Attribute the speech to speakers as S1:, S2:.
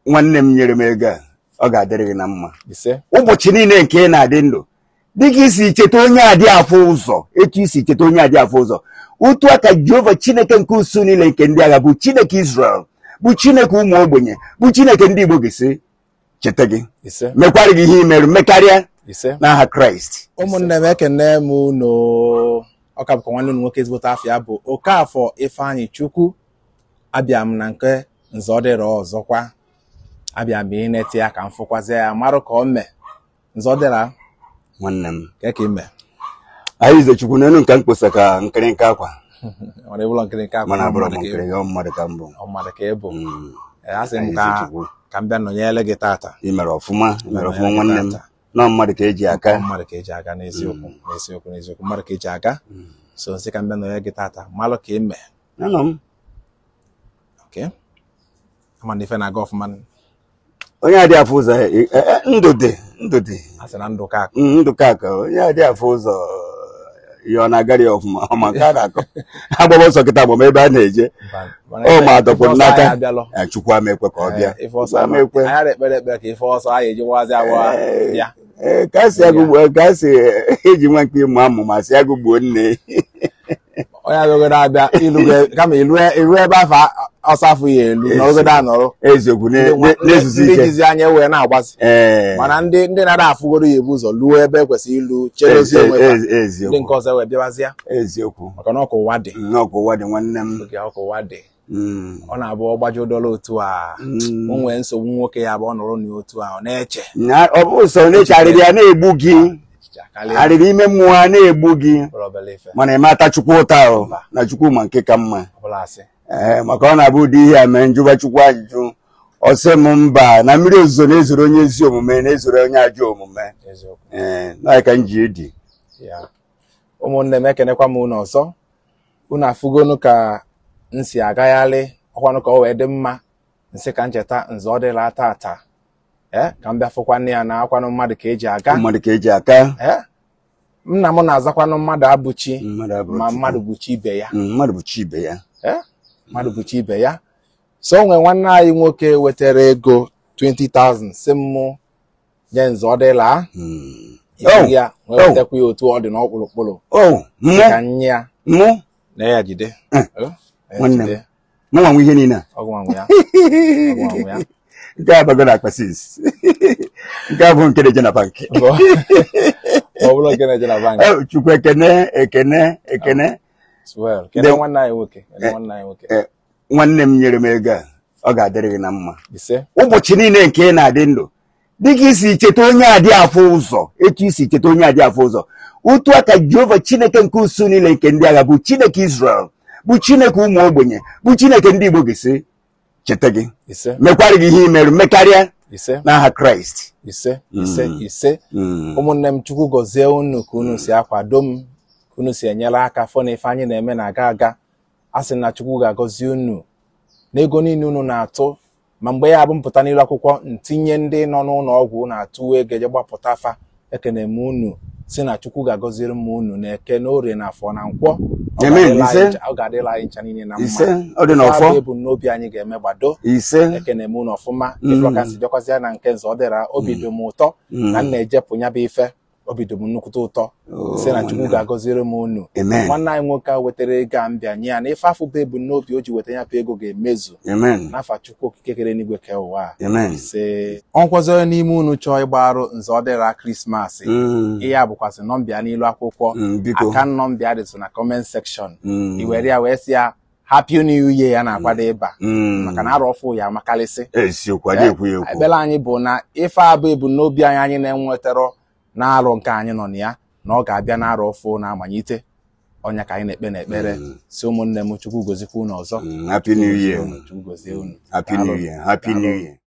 S1: nwanne m nyere m ego a ọ ga-adịrị gị na mma
S2: ise
S1: ụbọchị niile nke ị na-adị ndụ dịka isi cheta onye adị afọ ụzọ etu isi cheta onye adị afọ ụzọ otu aka jehova chineke nke usu niile nke ndị agha bụ chineke israel bụ chineke ụmụ ogbenye bụ chineke ndị igbo ga-esi cheta gị
S2: ise
S1: mekwara gị ihe imerụ mekarịa
S2: ise
S1: n'aha kraịst
S2: ụmụnne m ekene m unu ọka bụkwa nwanne unu nwoke ezigbote afọ ya bụ Okafọ Ifeanyị Chukwu abịa m na nke nze ọ dịrọ ọzọkwa abịa m inete ya ka m fụkwazie ya marụ ka o mee nze ọ dịra
S1: nwanne m
S2: ka ka ime
S1: anyị izechukwu n'elu nka mkposa ka nkịrịnka akwa
S2: nwere ụlọ nkiri nke akwa
S1: mana abụrụ m
S2: mmadụ ka ị
S1: nkịrị ọ mmadụ ka mbụ
S2: ọ mmadụ ka ị bụ
S1: Mm.
S2: Ee, a sị m
S1: Anyị
S2: ka
S1: izechukwu
S2: ka m bịa nọnyere gị tata
S1: ị mere ọfụma ị mere
S2: Mere
S1: ọfụma
S2: ya
S1: nwanne m
S2: tata.
S1: nọ mmadụ ka eji aka
S2: Ọ mmadụ ka eji aga n'eziokwu n'eziokwu n'eziokwu mmadụ ka eji aga so nsị ka m bịa nọnyere gị tata malụ ka ị mee
S1: anọ m
S2: okay ama na ife na-aga ọfụma
S1: onye adị afọ ụzọ eh, eh, ndụ dị ndụ dị
S2: a sị na ndụ ka akụ
S1: Mm, ndụ ka ka onye adị afọ ụzọ ihe ọ na-agara ya ọfụma ọ ma nke a na-akọ agbaba ọsọ kịta agbam ebe a na-eje ọ ma adọkpụrụ n'aka
S2: abịalụ
S1: ya chukwu ama ekwe ka ọ bịa
S2: ife ọsọ
S1: Chukwu ama
S2: ama
S1: ekwe
S2: anyị ekpere ekpere ka ife ọsọ anyị ejiwazi awa
S1: Eh,
S2: bịa
S1: eh, ka a si agụgbu ka a si eji nwa mkpi ịmụ amụ ma si agụgbuo nne
S2: onye abịagodo abịa ilu kama ilu ilu ebe afọ ọsọ afọ ya elu nọrọgodo anọrọ
S1: eziokwu ne- ne- na-ezuzi
S2: ndị
S1: ike
S2: jizi anya wee na-agbazi
S1: ee
S2: mana ndị ndị na-ada afụgodo ya ebu ụzọ luo ebe ekwesịrị ilu cherozi
S1: ezi-
S2: onwe ha
S1: ezi-
S2: ndị
S1: eziokwu
S2: nke ọzọ wee bịawazịa
S1: eziokwu
S2: maka na ọkụ ụwa dị
S1: nnọọ ụwa dị nwanne m
S2: oge ọkụ ụwa dị
S1: Mm.
S2: ọ na-abụ ọgbaji ụdọrọ otu a
S1: Mm.
S2: o nwee nsogbu nwoke ya bụ ọ nọrọ n'otu a ọ na-eche
S1: Na- ọ bụ sọ na-eche arịrị ya na-egbu gị
S2: echiche akarịa
S1: arịrị ime mmụọ ha na-egbu gị
S2: bụrụ obere ife
S1: mana ịmata chukwu ụta ahụ na chukwu ma nke ka mma
S2: ọbụla asị
S1: ee maka ọ na-abụ ụdị ihe a mee njụba chukwu ajụjụ ọsị m mba na mmiri ozuzo na-ezoro onye ezi omume na-ezoro onye ajọ omume
S2: eziokwu
S1: ee na ka m ji edi
S2: ya ụmụnne m ekenekwa m unu ọzọ unu afụgonu ka m si agagharị ọkwanụ ka ọ wee dị mma nsị ka ncheta nze ọ dịla tata ee ka m bịa fụkwanụ ya na akwanụ mmadụ ka eji aga
S1: mmadụ ka eji aka
S2: ee nna m na-azakwanụ mmadụ abụchi
S1: mmadụ abụrụ
S2: ma
S1: Chukwu.
S2: mmadụ bụchi ibe ya
S1: Mm, mmadụ bụ chi ibe ya
S2: ee mmadụ bụchi ibe ya so o nwee nwanne anyị nwoke wetara ego 20,000 si m nye nze ọ dịla
S1: Mm.
S2: ibu ya wee
S1: Oh.
S2: wetakwa ya otu ọ dị n'ọkpụrụkpụrụ
S1: o
S2: si ka
S1: mụ
S2: nye ya
S1: mụ
S2: na ya jide
S1: Eh,
S2: Oh, na ya
S1: nwanne m.
S2: jide.
S1: mụ nwa nwe ihe niile a
S2: ọgwụ nwanwe ya ọgwụ nwanwe ya
S1: nke a bago na akpa sis nke a bụ nke na-eje na bank
S2: ọ bụrụ nke na-eje na bank
S1: Eh, chukwu ekene ekene ekene
S2: swell kedu
S1: Ndị-
S2: nwanne anyị nwoke kedu nwanne anyị nwoke
S1: Eh, nwanne m nyere m ego a ọ ga-adịrị gị na mma
S2: ise
S1: ụbọchị niile nke ị na-adị ndụ dịka isi cheta onye adị afọ ụzọ etu isi cheta onye adị afọ ụzọ otu aka jehova chineke nke usu niile nke ndị agha bụ chineke israel bụ chineke ụmụ ogbenye bụ chineke ndị igbo ga-esi cheta gị
S2: ise
S1: mekwara gị ihe imerụ mekarịa
S2: ise
S1: n'aha kraịst
S2: ise ise
S1: Mm.
S2: ise
S1: Mm.
S2: ụmụnne m chukwu gọzie unu ka unu si akwado m ka unu si enyere aka fọ na ife anyị na-eme na-aga aga a sị na chukwu ga-agọzi unu n'ego niile unu na-atụ ma mgbe ya bụ mpụta n'ilu akwụkwọ ntinye ndị nọ n'ụlọ ọgwụ na-atụ ego eje gbapụta afa ekene m unu si na chukwu ga-agọziri m unu na eke na orie na afọ na nkwọ Ọ
S1: Amen.
S2: ga-adịla anyị
S1: Ise.
S2: ncha- ọ ga-adịla anyị ncha niile na mma
S1: ise ọ dị
S2: Ife
S1: n'ọfọ
S2: abụ ebumnobi anyị ga-eme gbado
S1: ise
S2: ekene m unu ọfụma
S1: Mm.
S2: ịfụrụ ka m si bịakwazịa na nke nze ọ dịra obi dị m ụtọ na m na-ejepụ ya bụ ife obi dị m nnukwute ụtọ si na chukwu ga-agọziri m unu
S1: amen
S2: nwanne anyị nwoke a wetara ego a mbịa nye ya na ife afụ bụ ebumnobi o ji weta ya bụ ego ga-emezu
S1: amen
S2: n'afa chukwu okike kere n'igwe ke ụwa a.
S1: amen
S2: ise ọnkwọzi onye n'ime unu chọọ ịgbarụ nze ọ dịra krismas
S1: Mm.
S2: ihe a bụkwasị nọmbịa n'ilu akwụkwọ
S1: Mm, biko
S2: aka nọmbịa dịtụ na kọment sekshọn
S1: Mm.
S2: i were ya wee sị ya happy new year ya na-akwado ịba
S1: Mm.
S2: maka na arọ ọfụ ya amakalịsị
S1: eziokwu adị ekwu ya ekwu
S2: ekpere anyị bụ na ife abụ ebumnobi anyị anyị na-enwetara n'arọ nke anyị nọ na ya na ọ ga-abịa n'arọ ọfụ na-amanyite ọnya ka anyị na-ekpe n'ekpere si ụmụnne m chukwu gozikwa unu ọzọ
S1: Mm, happy new year
S2: chukwu gozie unu
S1: happy new year happy new year